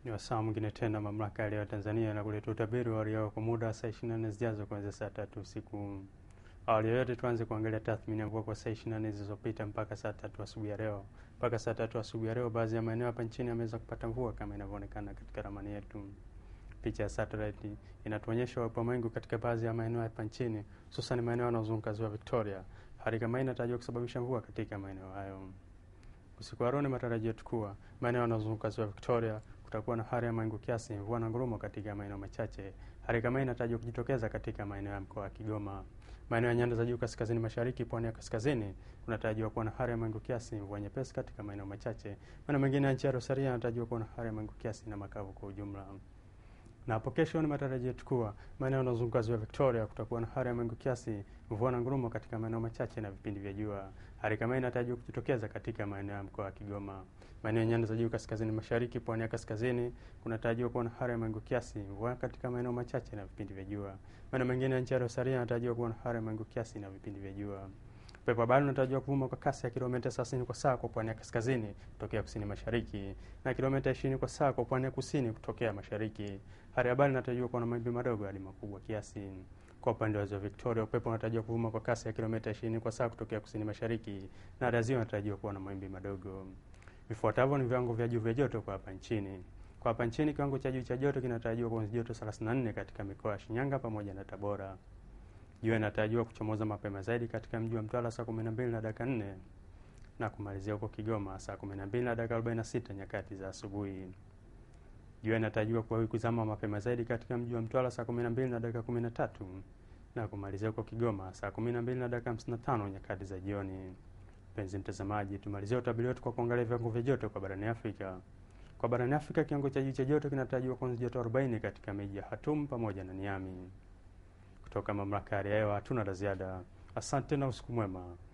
Ni wasaa mwingine tena mamlaka ya hewa Tanzania na kuleta utabiri wa hali ya hewa kwa muda wa saa 24 zijazo kuanzia saa tatu usiku. Awali ya yote tuanze kuangalia tathmini ya mvua kwa saa 24 zilizopita mpaka saa tatu asubuhi ya leo. Mpaka saa tatu asubuhi ya leo, baadhi ya maeneo hapa nchini yameweza kupata mvua kama inavyoonekana katika ramani yetu. Picha ya satellite inatuonyesha uwepo wa mawingu katika baadhi ya maeneo hapa nchini, hususan maeneo yanayozunguka ziwa Victoria. Hali kama hii inatarajiwa kusababisha mvua katika maeneo hayo. Usiku wa leo ni matarajio yetu kuwa maeneo yanayozunguka ziwa Victoria kutakuwa na hali ya mawingu kiasi, mvua na ngurumo katika maeneo machache. Hali kama hii inatarajiwa kujitokeza katika maeneo ya mkoa wa Kigoma. Maeneo ya nyanda za juu kaskazini mashariki, pwani ya kaskazini kunatarajiwa kuwa na hali ya mawingu kiasi, mvua nyepesi katika maeneo machache. Maeneo mengine ya nchi ya Rosaria yanatarajiwa kuwa na hali ya mawingu kiasi na makavu kwa ujumla. Na hapo kesho ni matarajio yetu kuwa maeneo yanayozunguka ziwa Victoria kutakuwa na hali ya mawingu kiasi, mvua na ngurumo katika maeneo machache na vipindi vya jua. Hali kama hii inatarajiwa kujitokeza katika maeneo ya mkoa wa Kigoma. Maeneo ya nyanda za juu kaskazini mashariki, pwani ya kaskazini kunatarajiwa kuwa na hali ya mawingu kiasi, mvua katika maeneo machache na vipindi vya jua. Maeneo mengine ya nchi ya Rosaria yanatarajiwa kuwa na hali ya mawingu kiasi na vipindi vya jua. Upepo wa bahari unatarajiwa kuvuma kwa kasi ya kilomita 30 kwa saa kwa pwani ya kaskazini kutokea kusini mashariki na kilomita 20 kwa saa kwa pwani ya kusini kutokea mashariki. Hali ya bahari inatarajiwa kuwa na mawimbi madogo hadi makubwa kiasi. Kwa upande wa ziwa Victoria, upepo unatarajiwa kuvuma kwa kasi ya kilomita 20 kwa saa kutokea kusini mashariki na hali ya ziwa inatarajiwa kuwa na mawimbi madogo. Vifuatavyo ni viwango vya juu vya joto kwa hapa nchini. Kwa hapa nchini, kiwango cha juu cha joto kinatarajiwa kuanzia joto 34 katika mikoa ya Shinyanga pamoja na Tabora. Jua inatarajiwa kuchomoza mapema zaidi katika mji wa Mtwara saa 12 na dakika 4 na kumalizia huko Kigoma saa 12 na dakika 46 nyakati za asubuhi. Jua inatarajiwa kuwahi kuzama mapema zaidi katika mji wa Mtwara saa 12 na dakika 13 na kumalizia huko Kigoma saa 12 na dakika 55 nyakati za jioni. Mpenzi mtazamaji, tumalizia utabiri wetu kwa kuangalia viwango vya joto kwa barani Afrika. Kwa barani Afrika, kiwango cha juu cha joto kinatarajiwa kuanzia joto 40 katika miji ya Khartoum pamoja na Niamey. Kutoka mamlaka ya hali ya hewa hatuna la ziada. Asante na usiku mwema.